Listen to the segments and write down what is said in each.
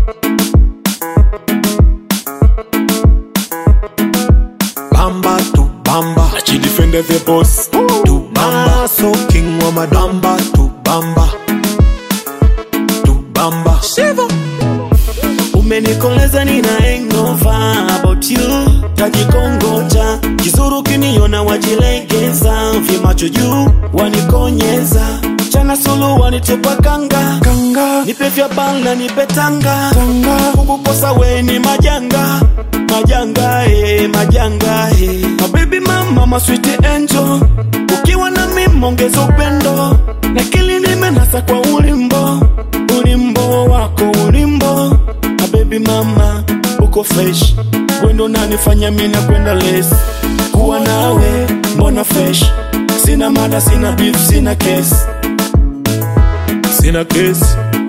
Bamba to bamba. She defended the boss. To bamba. So king wa madamba. To bamba. To bamba. Shiva. Umenikoleza nina hangover about you tajikongoja kizuru kiniona wajilegeza vimacho juu wanikonyeza chana sulu wanitupa kanga Kanga. nipe vya bala nipe tanga Tanga. kukukosa we ni majanga majanga eh, majanga eh. mabebi mama maswiti angel ukiwa na mimi ongeza upendo nakili nimenasa kwa ulimbo ulimbo wako ulimbo mabebi mama uko fresh wendo nanifanya mina kwenda les kuwa nawe mbona fresh sina mada sina beef sina case Sina kesi.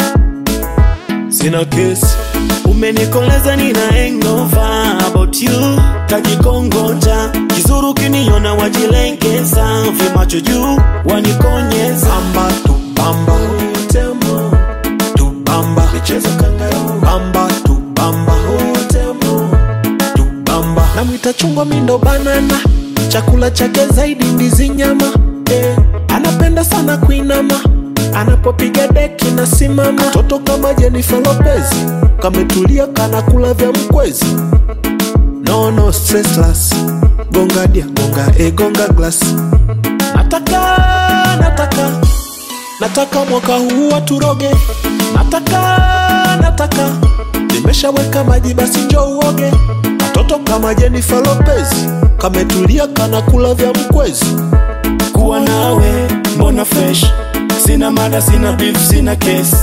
Sina kesi. umenikoleza nina hangover about you tajikongoja kizuru kiniona wajilengeza vimacho juu wanikonyeza Bamba to bamba. Temo, To bamba. michezo kangaroo. Bamba to bamba. Temo, To bamba. Namwita chungwa mindo banana. Chakula chake zaidi ndizi nyama. Eh. Anapenda sana kuinama. Anapopiga deki na simama. Toto kama Jennifer Lopez. Kametulia kanakula vya mkwezi. No no stressless. Gonga dia gonga e gonga glass. Nataka nataka nataka mwaka huu waturoge. Nataka nataka nimeshaweka maji basi njoo uoge. Katoto kama Jennifer Lopez kametulia kanakula vya mkwezi. kuwa nawe mbona fresh sina mada sina beef sina case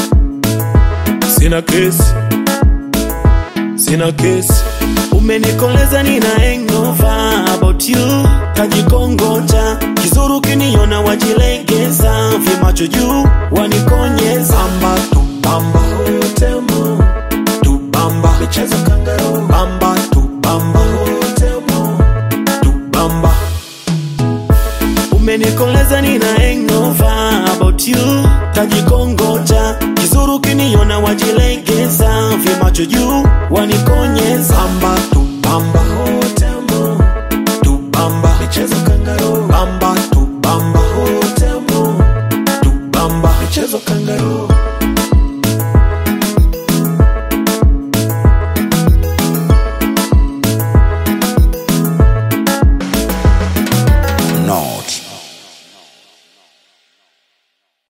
Sina kesi. Sina kesi. umenikoleza nina hangover about you tajikongoja kizuru kiniona wajilegeza vimacho juu wanikonyeza Bamba tu bamba Temo, tu bamba michezo kangaroo. bamba tu bamba Temo, tu bamba umenikoleza nina hangover about you tajikongoja kizuru kiniona wajilegeza vimacho juu wanikonyeza bamba tu bamba Temo, tu bamba michezo kangaroo. bamba tu bamba Temo, tu bamba michezo kangaroo.